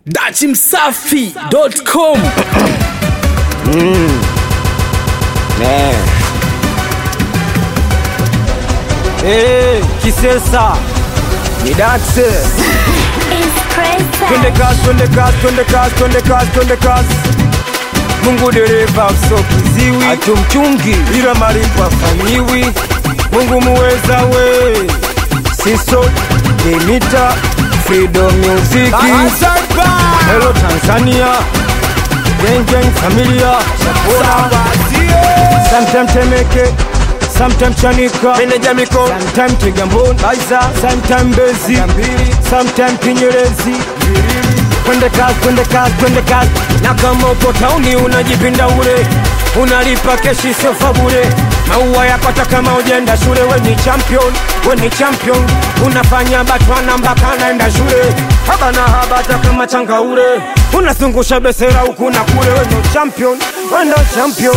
dachimsafi.com Eh. Eh, Kisesa ni daxe. Twende kazi, twende kazi, twende kazi, twende kazi, twende kazi. Mungu dereva so kiziwi, hatumchungi ila malipo afanyiwi. Mungu muweza we, siso Demita Freedom Music. Hello Tanzania, gang gang familia, Sapora. Sometime Temeke, sometime Chanika, Meneja Miko, sometime Kigamboni, Baiza, sometime Mbezi, sometime Kinyerezi. Twende kazi, twende kazi, twende kazi. Na kama uko tauni unajipinda ule, unalipa keshi sofa bure. Maua yapata kama ujenda shule, we ni champion, we ni champion. Unafanya batwana mpaka naenda shule, haba na haba hata kama changaure. Unazungusha besera huku na kule, we ndo champion, we ndo champion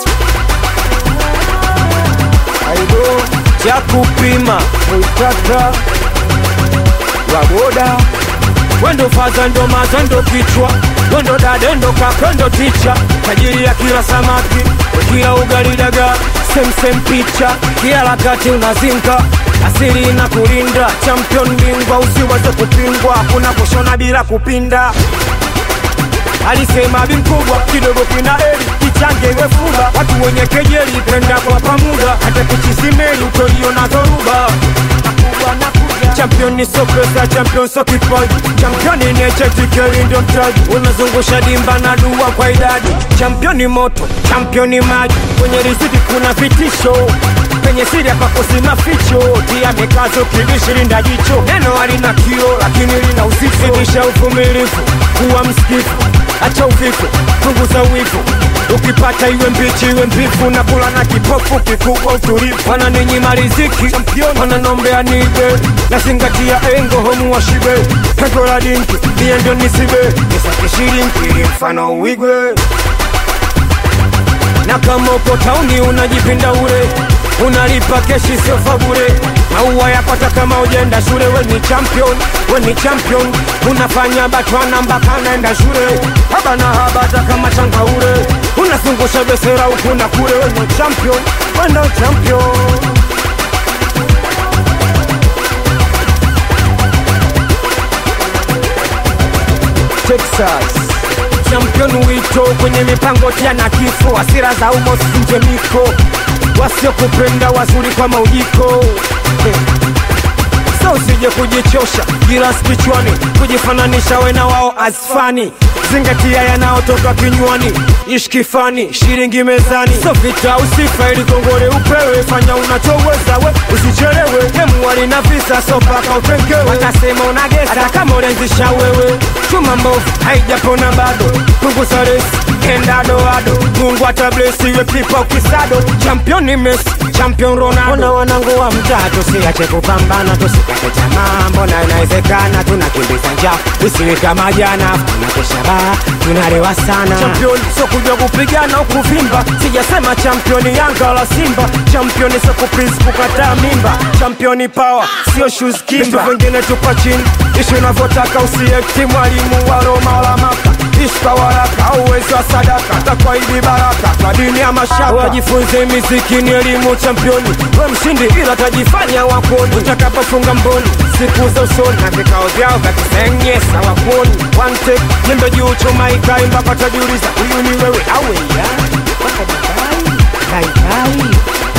aido cha kupima utata waboda wendo faza ndo maza ndo kichwa wendo dade ndo kaka ndo ticha tajiri ya kila samaki kila ugali daga semsem picha kila lakati unazinga asiri na kulinda champion bingwa usiweze kupingwa kuna kushona bila kupinda alisema bi mkubwa kidogo kina eli kichange iwe fuga watu wenye kejeli penda kwa pamuda hata kichisimeli utoliona dhoruba champion ni so pesa champion so kipaji champion ni nechetikeli ndio mtaji unazungusha dimba na dua kwa idadi champion ni moto champion ni maji kwenye riziki kuna vitisho penye siri hapakosi maficho tia mikazo kilishirinda jicho neno halina kio lakini lina uzito zidisha uvumilivu kuwa msikifu acha uvivu punguza wivu ukipata iwe mbichi iwe mbivu na kula na kipofu kikubwa utulivu wananinyima riziki wananombea nibe nazingatia engo homu wa shibe pengo la dinki mie ndio nisibe nisakishirinki ili mfano uigwe na kama uko tauni unajipinda ure unalipa keshi sofa bure maua yapata kama ujenda shule we ni champion we ni champion unafanya batwana mpaka naenda shule haba na haba hata kama changaure unazungusha besera huku na kule we ni champion we ndo champion Texas champion wito kwenye mipango tia na kifo hasira za umo sinje miko wasiokupenda wazuri kwa maujiko so usije kujichosha gilas kichwani kujifananisha we na wao asfani zingatia yanayotoka kinywani ishkifani shilingi mezani so vita usifa ili kongole upewe fanya unachoweza we usichelewe kemuwali na visa so paka utengewe watasema unagesa hata kama ulianzisha wewe chuma mbovu haijapona bado punguza resi enda doado mungu atablesiwe pipa ukisado champion ni Messi champion Ronaldo ona wanangu wa mtaa tusiache kupambana tusikate tamaa mbona inawezekana tunakimbiza njaa isiwe kama jana tunakesha baa tunalewa sana champion sio kuja kupigana ukuvimba sijasema champion Yanga wala Simba champion sio kuprince kukataa mimba champion power sio shoes kimba vitu vingine tupa chini ishi unavyotaka usiekti mwalimu wa Roma wala Maka ishka waraka au uwezo wa sadaka takwaidi baraka kwa dini ya mashaka wajifunze miziki ni elimu championi we mshindi ila tajifanya wakoni utakapofunga mboni siku za usoni na vikao vyao vya kisenyesa wakoni one take nyembe juu chuma ikai mpaka tajiuliza huyu ni wewe awe ya kaikai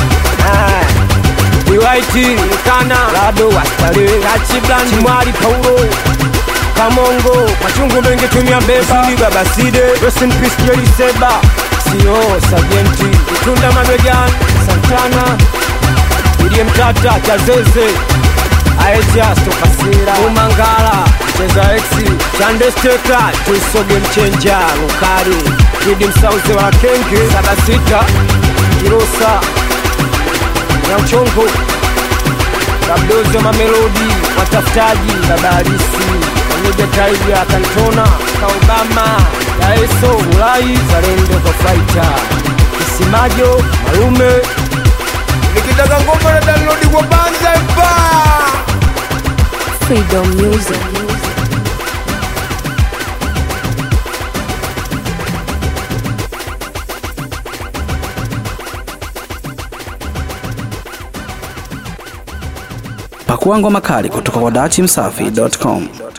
Iwaiti Kana Lado Wastare Rachi Blanchi Mwari Paulo Kamongo Machungu mengi tumia beba Sili Baba Side Rest in peace Jerry Seba Sio Sajenti Tunda Mabegan Santana William Tata Chazeze Aeja Stokasira Umangala Cheza Exi Chande Steka Tusoge Mchenja Lukari Kidi Msauze wa Kenge Saba Sita Kirosa Nyauchongo Kabdozi wa Mamelodi Watafutaji Baba Halisi Pamoja Taiga Kantona Kaobama Daeso Ulai Zalendo kwa Faita Kisimajo Malume nikitaka ngoma na download kwa banza mpa Freedom Music. Pakua ngoma kali kutoka kwa dachimsafi.com.